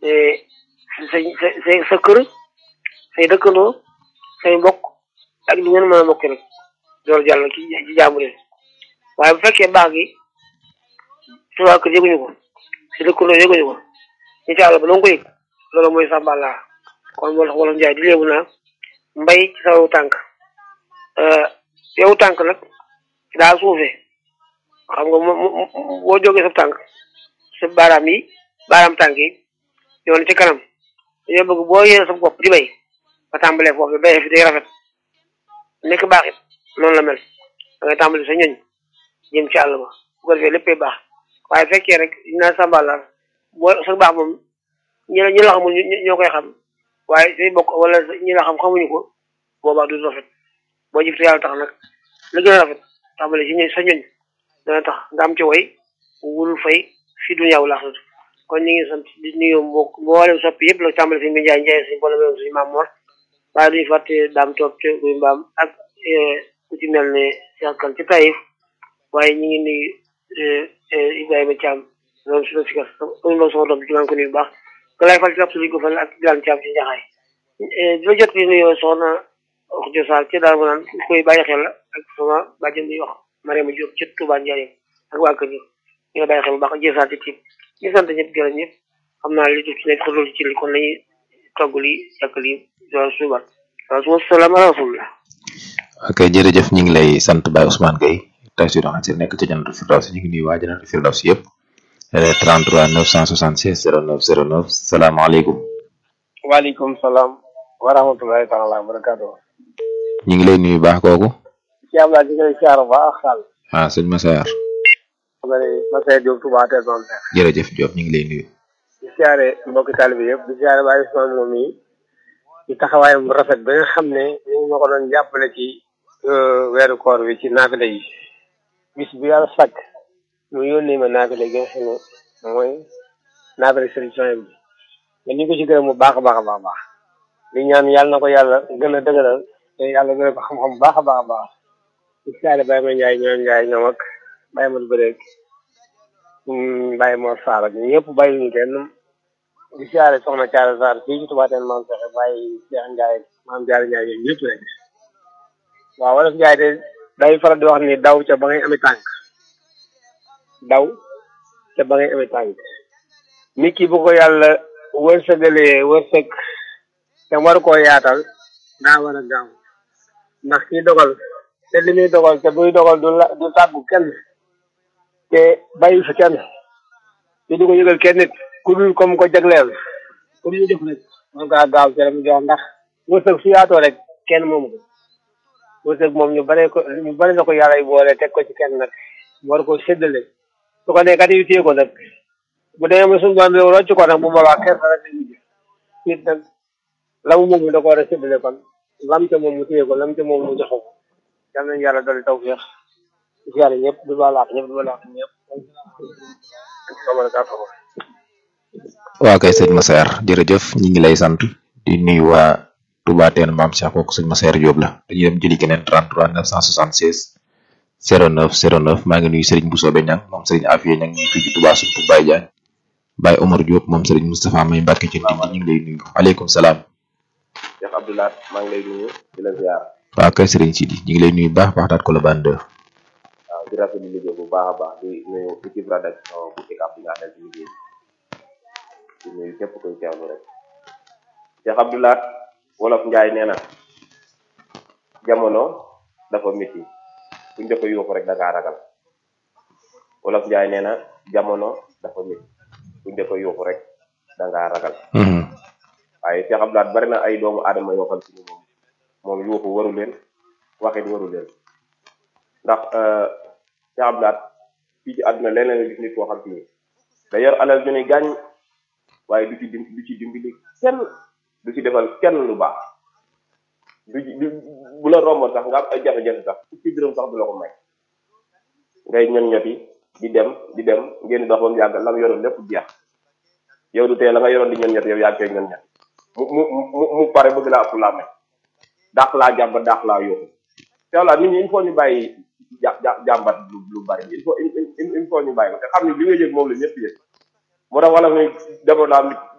sa sa sa kër say dëkkandoo say mbokk ak li ngeen mën a mbokk rek loolu jàll ci ci jaamu leen waaye bu fekkee baax gi su waa kër yëguñu ko si dëkkandoo yëguñu ko ñu ci àll ba nanga ko yëg loolu mooy sàmbala kon moo tax wala njaay di léebu naa mbay ci sa yow tànk yow tànk nag daa suufee xam nga boo jógee sa tànk sa baaraam yi baaraam tànk yi yoon ci kanam dañoo bëgg boo yéene sa bopp di bay nga tàmbalee foofu bayee fi day rafet nekk baax it noonu la mel da ngay tàmbali sa ñoñ jëm ci àll ba bu ko defee léppay baax waaye fekkee rek dinaa sàmbalaar boo sa baax moom ñi la ñi la xamul ñoo koy xam waaye say bokk wala ñi la xam xamuñu ko boobaa du rafet boo jëf te yàlla tax nag la gën a rafet tàmbali si ñoñ sa ñoñ dana tax nga am ci way wul fay fi dunya wal axirati kon ñu ngi sant di nuyu mbokk mboolem soppi yëpp la tàmbali si Ndiaye Ndiaye suñu boole meew suñu maam Mor waaye duñu fàtte daam toog ci guy mbaam ak ku ci mel ne Cheikh Kane ci Taïf waaye ñu ngi nuyu Ibrahima Thiam loolu si la si gas uñu ma sama doom bi maa ngi ko nuyu bu baax ka lay fal ci absolu ko fan ak Dilan Thiam ci Njaxaay di la jot di nuyoo soxna wax jo Sall ci daal ma naan koy bàyyi xel la ak sama bàjjen bi wax Mariama Diop ci Touba Ndiaye ak waa kër gi ñu nga bàyyi xel bu baax jësaat ci tiim ñu sant ñëpp gërëm ñëpp xam naa li ci nekk xëdul ci li kon lañuy togg li yàq li yoon suubat waaw suma salaam ala rasulillah ok jërëjëf ñu ngi lay sant Baye Ousmane Gueye tey si doxan si nekk ci Jannatul Firdaws ñu ngi nuyu waa Jannatul Firdaws yëpp 33 976 09 09 salaamaaleykum waaleykum salaam wa rahmatullahi taala wa barakatuh ñu ngi lay nuyu baax kooku ci am laa ci ngay siyaar baax xaal ah sëñ Massar Massaer Diop Touba Teel Mame Cheikh jërëjëf Diop ñu ngi lay nuyu di siyaare mbokki taalibe yëpp di siyaare Baye Ousmane moom yi ci taxawaayam bu rafet ba nga xam ne ñu ngi ma ko doon jàppale ci weeru koor wi ci naafile yi bis bu yàlla sàkk mu yónnee ma naafile gi nga xam ne mooy naafile solution bi nga ñu ko ci gërëm bu baax a baax a baax baax di ñaan yàlla na ko yàlla gën a dëgëral te yàlla gën a ko xam-xam bu baax a baax a baax di siyaare Baye ma Njaay ñoom Njaay ñoom ak Baye Madu Bëreek Baye Mor Sarr ak ñëpp bàyyi ñu kenn di siyaare soxna Thiara Sarr fii ci Touba Teel Mame Cheikh Baye Cheikh Ndiaye maam Diarra Ndiaye yooyu ñëpp rek waaw wolof Ndiaye de day faral di wax ni daw ca ba ngay amee tànk daw ca ba ngay amee tànk nit ki bu ko yàlla wërsëgalee wërsëg te war koo yaatal daa war a gaaw ndax kii dogal te li muy dogal te buy dogal du la du tàggu kenn te bàyyi fi kenn te du ko yëgal kenn nit ku dul comme ko jagleel ku dul def rek man kaa gaaw ci mu jox ndax wërsëg su yaatoo rek kenn moomu ko wërsëg moom ñu bare ko ñu bare na ko yàlla yi boole teg ko ci kenn nag war ko séddale su ko nekkat yu téye ko nag bu demee ba suñu doon réew rocc ko nag bu boobaa kenn rek la ñu nit nag la mu moom da ko war a séddale kon lam ca moom mu téye ko lam ca moom mu jox ko yal nañu yàlla dolli tawfeex ci yàlla ñëpp du ba laax ñëpp du ba laax ñëpp waa kay sëñ Massar jërëjëf ñi ngi lay sant di nuyu waa Touba Teel Mame Cheikh kooku sëñ Massar Diop la dañuy dem jëli keneen 33 976 09 09 maa ngi nuyu Serigne Bousso Beñang moom Serigne Afia ñang ñu fii ci Touba suñu Baye Diagne Baye Omar Diop moom Serigne Moustapha May Mbacke ci nit ñi ngi lay nuyu aleykum salaam Cheikh Abdoulaye maa ngi lay nuyu di la ziar waa kay Serigne Sidi ñu ngi lay nuyu baax baax daat ko la bande waaw di rafetlu liggéey bu baax a baax di nuyu équipe rédaction bu ECAP bi nga àndal ci liggéey di nuyu képp koy teewlu rek Cheikh Abdoulaye wolof Njaay nee na jamono dafa métti buñ dafa yuuxu rek da ngaa ragal wolof Njaay nee na jamono dafa métti buñ dafa yuuxu rek da ngaa ragal waaye Cheikh Abdoulaye bari na ay doomu aadama yoo xam si ni moom moom yuuxu waru leen waxit waru leen ndax Cheikh Abdoulaye fii ci àdduna leneen la gis nit koo xam si ni da yor alal ju ni gàññ waaye du ci dim du ci dimbali kenn du ci defal kenn lu baax du ci bu la romboon sax nga am ay jafe-jafe sax fukki dërëm sax du la ko may ngay ñon ñoti di dem di dem ngeen di dox ba mu yàgg la mu yoroon lépp jeex yow du tee la nga yoroon di ñon ñoti yow yaa ngi koy ñon ñoti mu mu mu mu pare bëgg laa ëpp laa may daax laa jàmbat daax laa yóbbu te walla nit ñi il faut ñu bàyyi ja jàmbat lu lu bari il faut il faut ñu bàyyi ko te xam ni li nga yëg moom la ñëpp yëg moo tax wala muy demoon naa nit